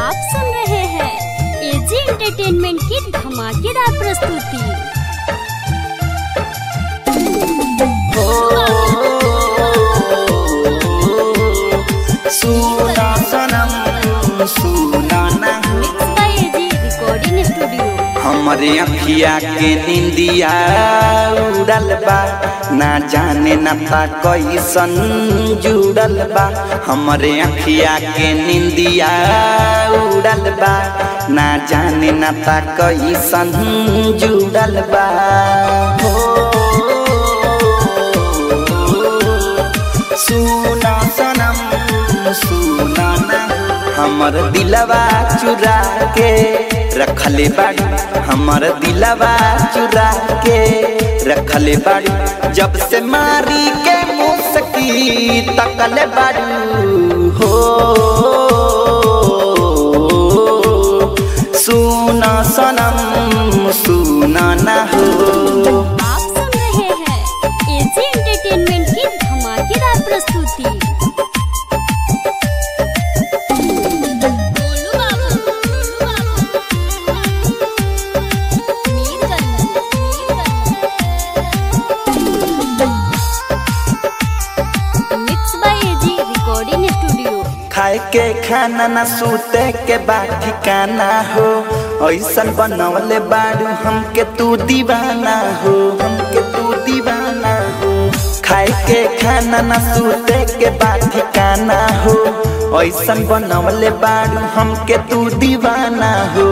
आप सुन रहे हैं एजी एंटरटेनमेंट की धमाकेदार प्रस्तुति सुना सनम सुना ना mix by AG recording studio हमरे अखिया के निंदिया उड़ल बा ना जाने ना था कैसन जुड़ल बा हमरे अखिया के निंदिया उड़ल बा ना जाने ना था कैसन जुड़ल बा हो सुना सनम सुना ना हमर दिलवा चुरा के रखले बाड़ी हमर दिलवा चुरा के रखले बाड़ी जब से मारी के मुसकी तकले बाड़ी हो सुना सनम सुना ना हो आप सुन रहे हैं एजी एंटरटेनमेंट की धमाकेदार प्रस्तुति Golu Babu, Golu Babu. Mirganj, Mirganj. Mix by AG recording studio खाए के खाना ना सूते के बाद ठिकाना हो ऐसन बनवले बाड़ू हमके तू दीवाना हो हमके तू दीवाना हो खाए के खाना ना सूते के बाद ठिकाना हो ऐसन बनवले बाड़ू हमके तू दीवाना हो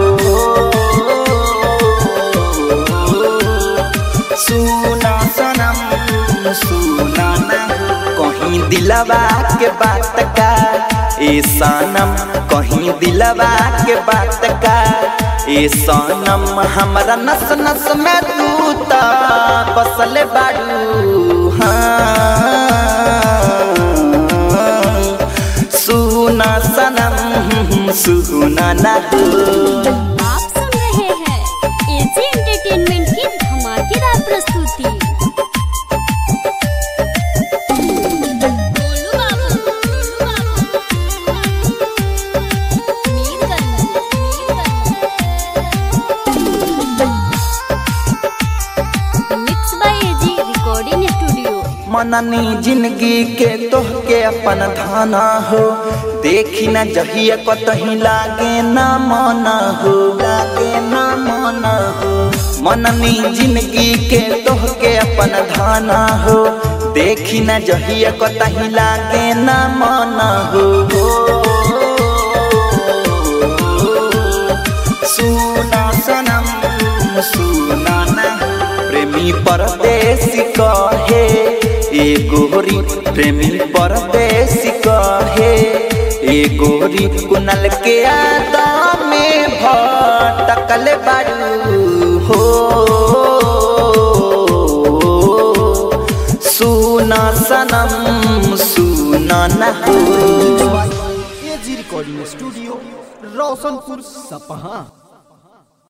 सुना सनम सुना ना कहीं दिलवा के बात का ए सनम कहीं दिलवा के बात का ए सनम हमरा नस नस में तू ता बसल बाड़ू हाँ सुना सनम सुना ना हो आप सुन रहे हैं एजी एंटरटेनमेंट की धमाकेदार प्रस्तुति Golu Babu, Golu Babu. Mirganj, Mirganj. Mix by AG recording studio मननी जिंदगी के तोह के अपन धाना हो देखी न जहिया कतही लागे न मन हो लागे न मन हो मननी जिंदगी के तोह के अपन धाना हो देखी न जहिया कतही लागे न मन हो सुना सनम सुना ना प्रेमी परदेसी कहे ए गोरी प्रेमी परदेसी कहे ए गोरी कुनल के आदा में भटकल बाड़ू हो सुना सनम सुना ना हो एजी रिकॉर्डिंग स्टूडियो रोशनपुर सपहा